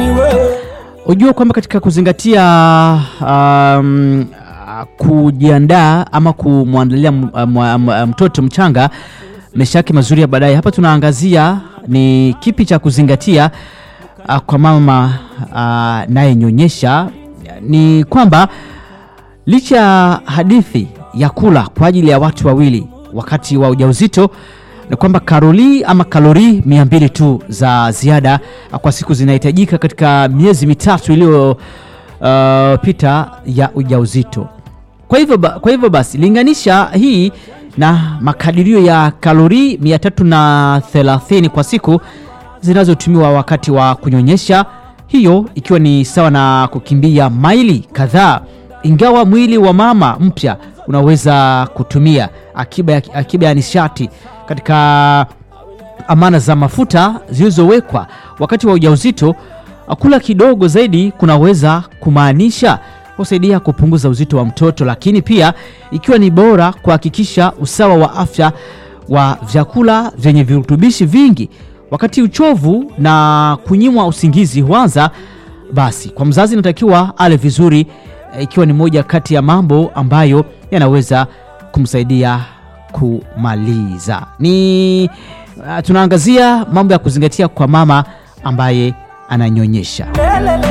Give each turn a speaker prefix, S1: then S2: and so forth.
S1: ni wewe
S2: Ujua kwamba katika kuzingatia um, uh, kujiandaa ama kumwandalia m- m- m- mtoto mchanga maisha yake mazuri ya baadaye, hapa tunaangazia ni kipi cha kuzingatia uh, kwa mama uh, nayenyonyesha. Ni kwamba licha ya hadithi ya kula kwa ajili ya watu wawili wakati wa ujauzito ni kwamba karoli ama kalori mia mbili tu za ziada kwa siku zinahitajika katika miezi mitatu iliyopita ya ujauzito. Kwa hivyo, ba, kwa hivyo basi linganisha hii na makadirio ya kalori 330 kwa siku zinazotumiwa wakati wa kunyonyesha, hiyo ikiwa ni sawa na kukimbia maili kadhaa. Ingawa mwili wa mama mpya unaweza kutumia akiba ya, akiba ya nishati katika amana za mafuta zilizowekwa wakati wa ujauzito, kula kidogo zaidi kunaweza kumaanisha kusaidia kupunguza uzito wa mtoto, lakini pia ikiwa ni bora kuhakikisha usawa wa afya wa vyakula vyenye virutubishi vingi wakati uchovu na kunyimwa usingizi huanza. Basi kwa mzazi inatakiwa ale vizuri, eh, ikiwa ni moja kati ya mambo ambayo yanaweza kumsaidia kumaliza. Ni uh, tunaangazia mambo ya kuzingatia kwa mama ambaye ananyonyesha.
S1: lelele